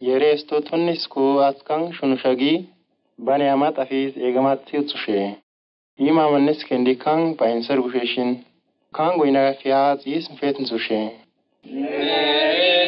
yereestotonnis koo askan shunushagii bane amat afis eegamaatti utsushee himaa mannis kendi kan ba'insar busheeshin kan goyna fiyaa xiis mfeetin sushee.